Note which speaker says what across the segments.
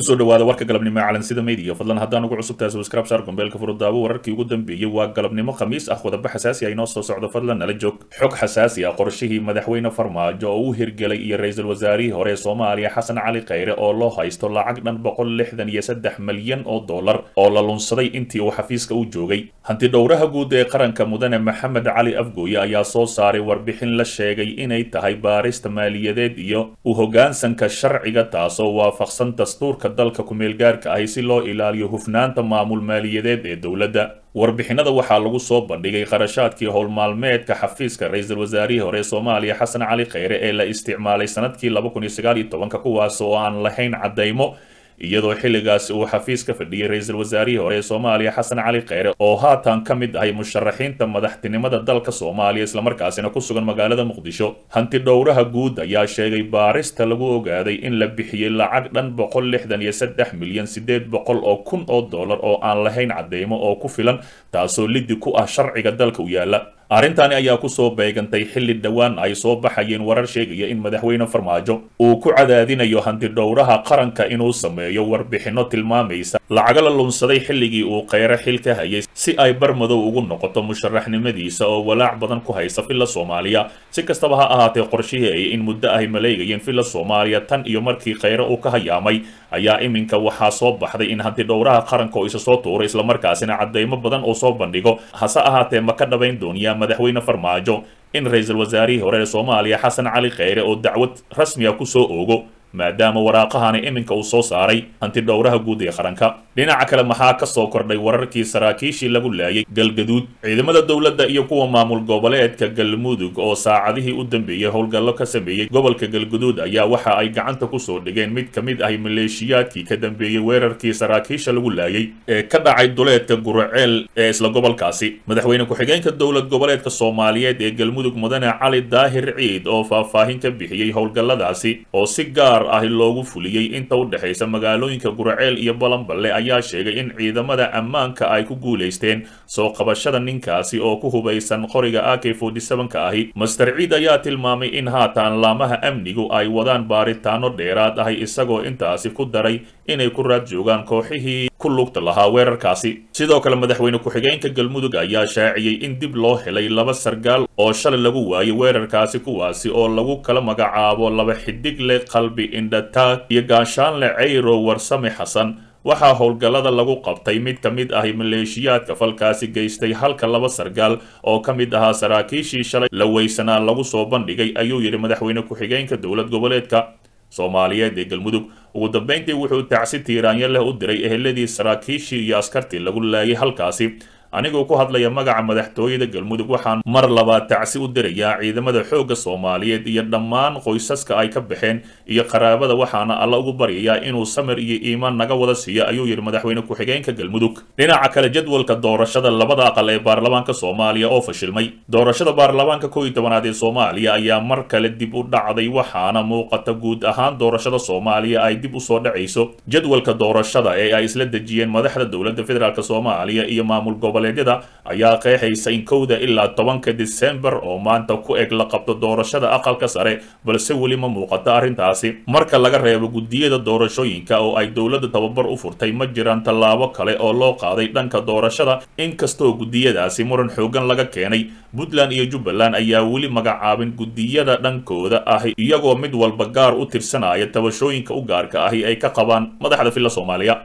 Speaker 1: kusoo dhawaada warka galabnimo ee calansida media fadlan haddaan ugu cusubtahay subscribe saar gombeelka furudaawo wararkii ugu dambeeyey waa galabnimo khamiis ah wadaba xasaasi ah inoo soo socdo fadlan nala joog xog xasaasi ah qorshihii madaxweyne farmaajo oo u hirgelay iyo ra-iisul wasaarihii hore ee soomaaliya xasan cali khayre oo loo haysto lacag dhan boqol lixdan iyo saddex malyan oo dollar oo la lunsaday intii uu xafiiska u joogay hanti dhowraha guud ee qaranka mudane maxamed cali afgooye ayaa soo saaray warbixin la sheegay inay tahay baarista maaliyadeed iyo u hoggaansanka sharciga taasoo waafaqsan dastuurka dalka kumeelgaarka ahi si loo ilaaliyo hufnaanta maamul maaliyadeed ee dowladda warbixinada waxaa lagu soo bandhigay qarashaadkii howlmaalmeedka xafiiska ra-iisul wasaarihii hore ee soomaaliya xasan cali khayre ee la isticmaalay sanadkii laba kun iyo sagaal iyo tobanka kuwaas oo aan lahayn caddaymo iyadoo xilligaasi uu xafiis ka fadhiyey ra-iisul wasaarihii hore ee soomaaliya xasan cali khayre oo haatan ka mid ahay musharaxiinta madaxtinimada dalka soomaaliya islamarkaasina ku sugan magaalada muqdisho hanti dhowraha guud ayaa sheegay baarista lagu ogaaday in la bixiyey lacag dhan boqol lixdan iyo saddex milyan sideed boqol oo kun oo dollar oo aan lahayn caddeymo oo ku filan taasoo liddi ku ah sharciga dalka u yaala arrintani ayaa kusoo beegantay xilli dhowaan ay soo baxayeen warar sheegaya in madaxweyne farmaajo uu ku cadaadinayo hanti dhowraha qaranka inuu sameeyo warbixinno tilmaamaysa lacaga la lunsaday xilligii uu kheyre xil ka hayay si ay barmadow ugu noqoto musharaxnimadiisa oo walaac badan ku haysa villa soomaaliya si kastaba ha ahaatee qorshihii ay in muddo ahy maleegayeen villa soomaaliya tan iyo markii kheyre uu ka hayaamay ayaa iminka waxaa soo baxday in hanti dhowraha qaranka oo isa soo tuuray islamarkaasina caddeymo badan oo soo bandhigo hase ahaatee ma ka dhabayn dooniyaa madaxweyne farmaajo in ra-iisul wasaarihii hore ee soomaaliya xasan cali kheyre oo dacwad rasmiga kusoo oogo maadaama waraaqahani iminka uu soo saaray hanti dhowraha guud ee qaranka dhinaca kale maxaa ka soo kordhay wararkii saraakiishii lagu laayay galgaduud ciidamada dowladda iyo kuwa maamul goboleedka galmudug oo saacadihii u dambeeyey howlgallo ka sameeyey gobolka galgaduud ayaa waxa ay gacanta kusoo dhigeen mid ka mid ahi maleeshiyaadkii ka dambeeyey weerarkii saraakiisha lagu laayay ee ka dhacay duleedka guraceel ee isla gobolkaasi madaxweyne ku-xigeenka dowlad goboleedka soomaaliyeed ee galmudug mudane cali daahir ciid oo faahfaahin ka bixiyey howlgalladaasi oo si gaar ahi loogu fuliyey inta u dhexaysa magaalooyinka guraceel iyo balanballe ayaa sheegay in ciidamada ammaanka ay ku guulaysteen soo qabashada ninkaasi oo ku hubaysan qoriga a k ka ahi master ciid ayaa tilmaamay in haatan laamaha amnigu ay wadaan baaritaano dheeraad ahi isagoo intaasi ku daray inay ku raad joogaan kooxihii ku lugta lahaa weerarkaasi sidoo kale madaxweyne ku-xigeenka galmudug ayaa shaaciyey in dib loo helay laba sargaal oo shalay lagu waayay weerarkaasi kuwaasi oo lagu kala magacaabo laba xidig leh qalbi indhataag iyo gaashaanle cayro warsame xasan waxaa howlgallada lagu qabtay mid ka mid ahi maleeshiyaadka falkaasi geystay halka laba sargaal oo ka mid ahaa saraakiishii shalay la weysanaa lagu soo bandhigay ayuu yidhi madaxweyne ku-xigeenka dowlad goboleedka soomaaliyeed ee galmudug ugu dambeyntii wuxuu tacsi tiiraanyo leh u diray eheladii saraakiishii iyo askartii lagu laayay halkaasi anigoo ku hadlaya magaca madaxtooyada galmudug waxaan mar labaad tacsi u dirayaa ciidamada xoogga soomaaliyeed iyo dhammaan qoysaska ay ka baxeen iyo qaraabada waxaana alla ugu baryayaa inuu samir iyo iimaan naga wada siiyo ayuu yidhi madaxweyne ku-xigeenka galmudug dhinaca kale jadwalka doorashada labada aqal ee baarlamaanka soomaaliya oo fashilmay doorashada baarlamaanka kow iyo tobanaad ee soomaaliya ayaa mar kale dib u dhacday waxaana muuqata guud ahaan doorashada soomaaliya ay dib usoo dhacayso jadwalka doorashada ee ay isla dejiyeen madaxda dowladda federaalk soomaaliya iyo maamul gobol ayaa qeexaysa in kowda ilaa tobanka disembar oo maanta ku eg la qabto doorashada aqalka sare balse weli ma muuqato arrintaasi marka laga reebo guddiyada doorashooyinka oo ay dowladda tababar u furtay ma jiraan tallaabo kale oo loo qaaday dhanka doorashada inkastoo guddiyadaasi muran xoogan laga keenay puntland iyo jubbaland ayaa weli magacaabin guddiyada dhankooda ahi iyagoo mid walba gaar u tirsanaya tabashooyinka u gaarka ahi ay ka qabaan madaxda filla soomaaliya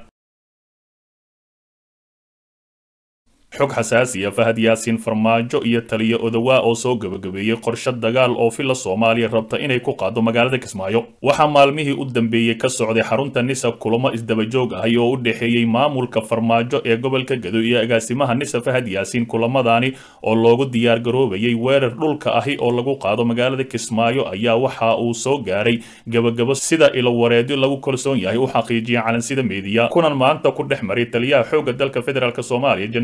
Speaker 1: xog xasaasiya fahad yaasiin farmaajo iyo taliyo odowaa oo soo gebagabeeyey qorshe dagaal oo villa soomaaliya rabta inay ku qaado magaalada kismaayo waxaa maalmihii u dambeeyey ka socday xarunta nisa kulamo isdabajoog ahi oo u dhexeeyey maamulka farmaajo ee gobolka gado iyo agaasimaha nisa fahad yaasiin kulamadaani oo loogu diyaar garoobayay weerar dhulka ahi oo lagu qaado magaalada kismaayo ayaa waxa uu soo gaaray gebagabo sida ilowareedyo lagu kalsoon yahay u xaqiijiyeen calansida meediya kunan maanta ku dhex maray taliyaha xoogga dalka federaalk soomaaliya generaal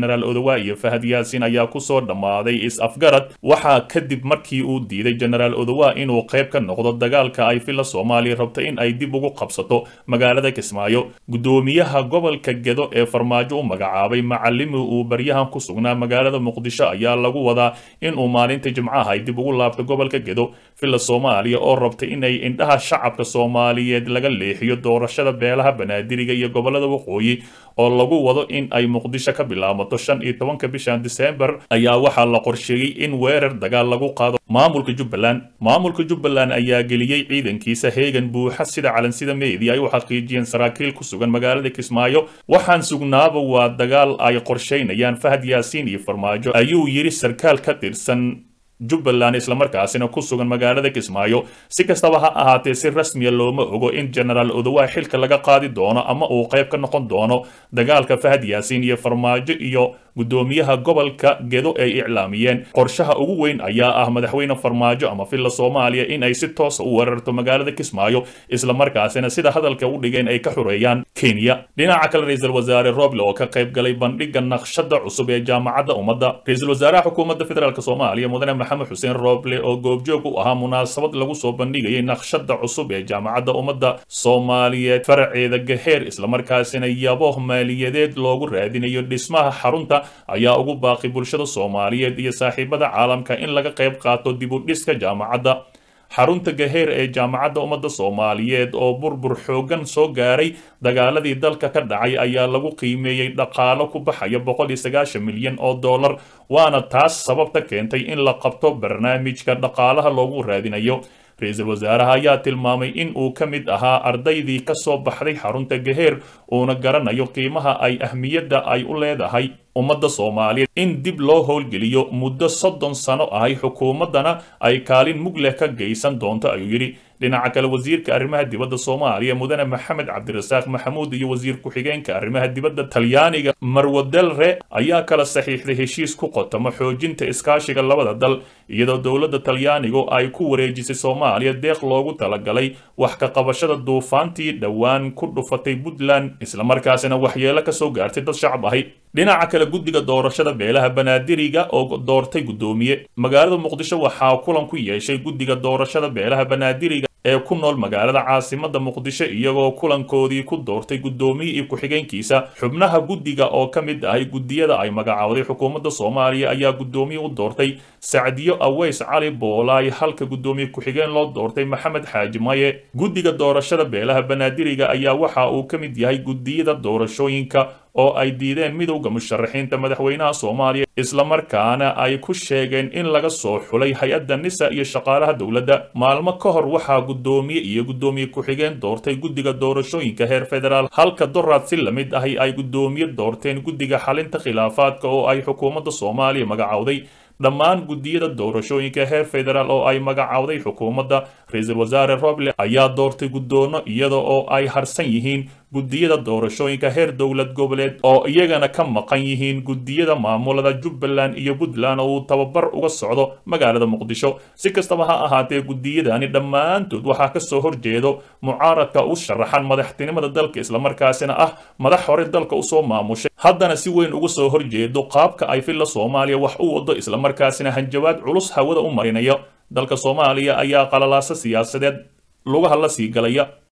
Speaker 1: odowaa iyo fahad yaasin ayaa kusoo dhammaaday is-afgarad waxaa kadib markii uu diiday jenaraal odowaa inuu qayb ka noqdo dagaalka ay filla soomaaliya rabta in ay dib ugu qabsato magaalada kismaayo guddoomiyaha gobolka gedo ee farmaajo u magacaabay macalimi uu baryahan ku sugnaa magaalada muqdisho ayaa lagu wadaa inuu maalinta jimcaha ay dib ugu laabto gobolka gedo filla soomaaliya oo rabta inay indhaha shacabka soomaaliyeed laga leexiyo doorashada beelaha banaadiriga iyo gobolada waqooyi oo lagu wado in ay muqdisho ka bilaabato shan iyo tobanka bishan disembar ayaa waxaa la qorsheeyey in weerar dagaal lagu qaado maamulka jubbaland maamulka jubbaland ayaa geliyey ciidankiisa heegan buuxa sida calansida meedi ay u xaqiijiyeen saraakiil ku sugan magaalada kismaayo waxaan sugnaaba waa dagaal ay qorshaynayaan fahad yaasiin iyo farmaajo ayuu yidhi sarkaal ka tirsan jubbaland islamarkaasina ku sugan magaalada kismaayo si kastaba ha ahaatee si rasmiya looma ogo in jenaraal odowaa xilka laga qaadi doono ama uu qayb ka noqon doono dagaalka fahad yaasiin iyo farmaajo iyo guddoomiyaha gobolka gedo ay iclaamiyeen qorshaha ugu weyn ayaa ah madaxweyne farmaajo ama filla soomaaliya in ay si toosa u weerarto magaalada kismaayo islamarkaasina sida hadalka u dhigeen ay ka xoreeyaan kenya dhinaca kale ra-iisul wasaare roble oo ka qayb galay bandhiga naqshada cusub ee jaamacadda ummadda ra-iisul wasaaraha xukuumadda federaalk soomaaliya mudane maxamed xuseen roble oo goobjoog u ahaa munaasabad lagu soo bandhigayay naqshada cusub ee jaamacadda ummadda soomaaliyeed faraceeda gaheer islamarkaasina yabo maaliyadeed loogu raadinayo dhismaha xarunta ayaa ugu baaqi bulshada soomaaliyeed iyo saaxiibada caalamka in laga qayb qaato dib u dhiska jaamacadda xarunta gaheer ee jaamacadda ummadda soomaaliyeed oo burbur xooggan soo gaaray dagaaladii dalka ka dhacay ayaa lagu qiimeeyey dhaqaalo ku baxaya boqol iyo sagaashan milyan oo dollar waana taas sababta keentay in la qabto barnaamijka dhaqaalaha loogu raadinayo ra-iisul wasaaraha ayaa tilmaamay in uu ka mid ahaa ardaydii ka soo baxday xarunta gaheer uuna garanayo qiimaha ay ahmiyadda ay u leedahay ummadda soomaaliyeed in dib loo howlgeliyo muddo soddon sano ahay xukuumaddana ay kaalin mug leh ka geysan doonto ayuu yidhi dhinaca kale wasiirka arrimaha dibadda soomaaliya mudane maxamed cabdirasaaq maxamuud iyo wasiir ku-xigeenka arrimaha dibadda talyaaniga marwadelre ayaa kala saxiixday heshiis ku qotamo xoojinta iskaashiga labada dal iyadoo dowladda talyaanigu ay ku wareejisay soomaaliya deeq loogu talagalay wax ka qabashada duufaantii dhowaan ku dhufatay puntland islamarkaasina waxyeelo ka soo gaartay dad shacab ahi dhinaca kale guddiga doorashada beelaha banaadiriga oo doortay guddoomiye magaalada muqdisho waxaa kulan ku yeeshay guddiga doorashada beelaha banaadiriga ee ku nool magaalada caasimada muqdisho iyagoo kulankoodii ku doortay guddoomiye iyo ku-xigeenkiisa xubnaha guddiga oo ka mid ahay guddiyada ay magacaawday xukuumadda soomaaliya ayaa guddoomiye u doortay sacdiyo aweys cali boolaay halka guddoomiye ku-xigeen loo doortay maxamed xaaji maye guddiga doorashada beelaha banaadiriga ayaa waxa uu ka mid yahay guddiyada doorashooyinka oo ay diideen midowda musharaxiinta madaxweynaha soomaaliya islamarkaana ay ku sheegeen in laga soo xulay hay-adda nisa iyo shaqaalaha dowladda maalmo ka hor waxaa guddoomiye iyo guddoomiye ku-xigeen doortay guddiga doorashooyinka heer federaal halka doraad si lamid ahi ay guddoomiye doorteen guddiga xalinta khilaafaadka oo ay xukuumadda soomaaliya magacowday dhammaan guddiyada doorashooyinka heer federaal oo ay magacowday xukuumadda ra-iisul wasaare roble ayaa doortay guddoono iyada oo ay harsan yihiin guddiyada doorashooyinka heer dowlad goboleed oo iyagana ka maqan yihiin guddiyada maamulada jubbaland iyo puntland oo uu tababar uga socdo magaalada muqdisho si kastaba ha ahaatee guddiyadani dhammaantood waxaa ka soo horjeedo mucaaradka u sharaxan madaxtinimada dalka islamarkaasina ah madax hore dalka usoo maamushay haddana si weyn uga soo horjeedo qaabka ay filla soomaaliya wax u wado islamarkaasina hanjabaad culus hawada u marinayo dalka soomaaliya ayaa qalalaasa siyaasadeed lugaha la sii galaya